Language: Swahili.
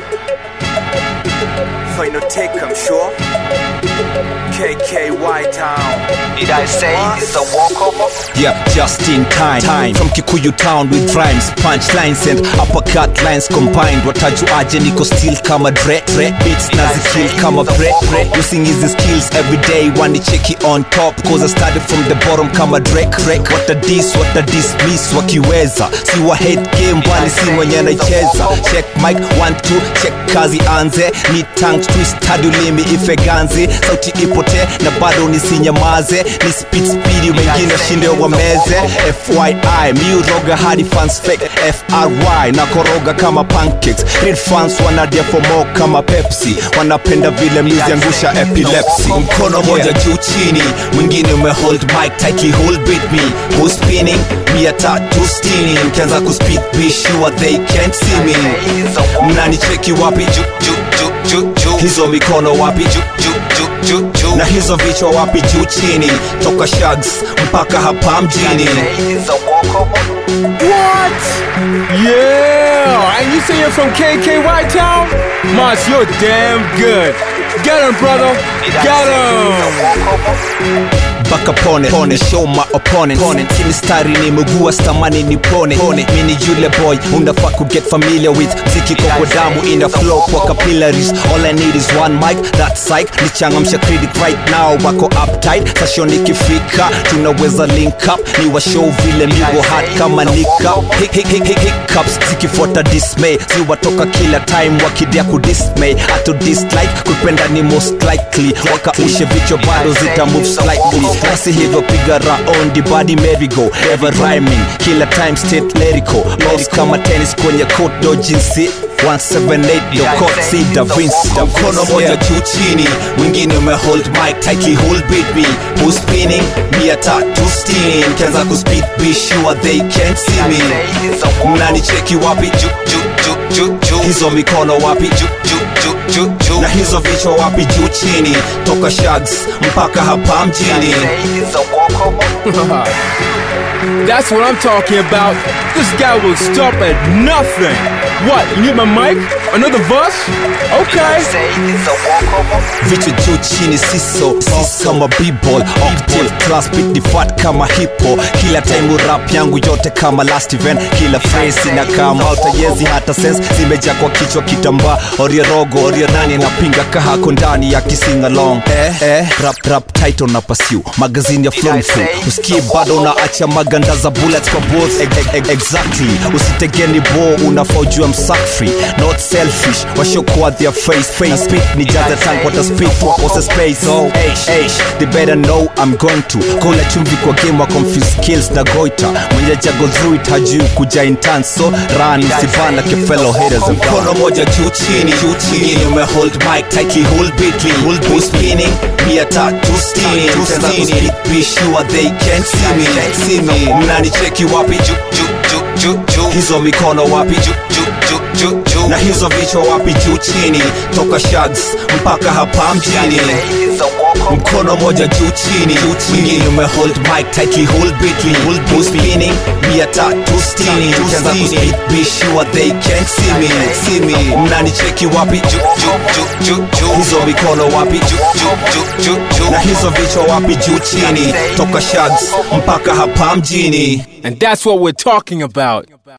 Final take, I'm sure. KKY Town. Did I say it's a walkover? Yeah, just in time. time. From Kikuyu town with rhymes, punchlines and uppercut lines combined. Watajuaje niko still kama dre dre beats na zikill kama bre bre. Using hizi skills every day, wanicheki on top cause I started from the bottom kama Drake Drake. What a diss, what a dismiss wakiweza. Si wa head game bali si mwenye anaicheza. Check mic one two, check kazi anze. Ni tank twist hadi ulimi ifeganzi. Sauti ipote na bado nisinyamaze. Ni speed speed wengine shinde wameze. FYI, mi uroga hadi fans fake. FRY na koroga kama pancakes. Real fans wanadia for more kama Pepsi. Wanapenda vile miziangusha epilepsy. Mkono moja juu chini, mwingine umehold mic tightly hold beat me. Who's spinning? Mia tatu stini. Mkianza kuspeed be sure they can't see me. Mnanicheki wapi juu juu juu juu juu. Hizo mikono wapi juu juu juu juu juu. Na hizo vichwa wapi juu chini. Toka shags mpaka hapa mjini. It's a walkover. What? Yeah! And you say you're from KKY Town? Moss, you're damn good. Get him, brother. Get him. Baka pone pone show my opponent pone kimistari ni mugua stamani ni pone pone mini yule boy unafaa ku get familiar with ziki kwa damu in the flow kwa capillaries all I need is one mic that psych nichangamsha critic right now wako uptight session ikifika tunaweza link up ni wa show vile migo hard kama nika hick, hick, hick, hick, hiccups zikifuata dismay ziwatoka kila time wakidia ku dismay ato dislike kupenda ni most likely wakaushe vichwa bado zita move slightly basi hivyo piga raundi body merry-go ever rhyming kila time state lyrical lost kama tennis kwenye court do jinsi 178 do court si da Vinci mkono moja juu chini mwingine umehold mic tightly hold beat me who's spinning mia tatu stini mkianza kuspeed be sure they can't see me mnanicheki wapi juu juu juu juu juu hizo mikono wapi juu juu juu juu juu na hizo vichwa wapi juu chini toka shags mpaka hapa mjini It's a walkover. That's what I'm talking about. This guy will stop at nothing. What? You need my mic? Another verse? Did I Okay. say it's a walkover? vichwa juu chini siso sis kama b-ball octave class beat ni fat kama hippo kila time rap yangu yote kama last event kila phrase na kama utayezi hata sense zimejaa kwa kichwa kitambaa oria rogo oria nani napinga kahako ndani ya kising along eh, eh, rap rap title na pursue magazine ya flow flow usikie bado unaacha maganda za bullets kwa balls e e e exactly usitegeni bo unafaa ujue msack free not selfish washokuwa their face face speak ni jaza tank wata speak wakose space so eish eish they better know I'm going to kola chumvi kwa game wa confuse skills na goita mwenye jago through it hajui kuja intense so run usibana ke fellow haters and mkono moja juu chini juu chini ume hold mic tightly hold beatly hold beat spinning mia tatu stini tena kuspeak be sure they can't see me see me mnanicheki wapi juu juu juu juu juu hizo mikono wapi juu juu juu juu juu na hizo vichwa wapi juu chini toka shags mpaka hapa mjini It's a walkover. mkono moja juu chini mwingine umehold mic tightly hold beatly hold beat spinning mia tatu stini ukianza kuspeak be sure they can't see me see me mnanicheki wapi juu juu juu juu juu hizo mikono wapi juu juu juu juu juu na hizo vichwa wapi juu chini toka shags mpaka hapa mjini And that's what we're talking about.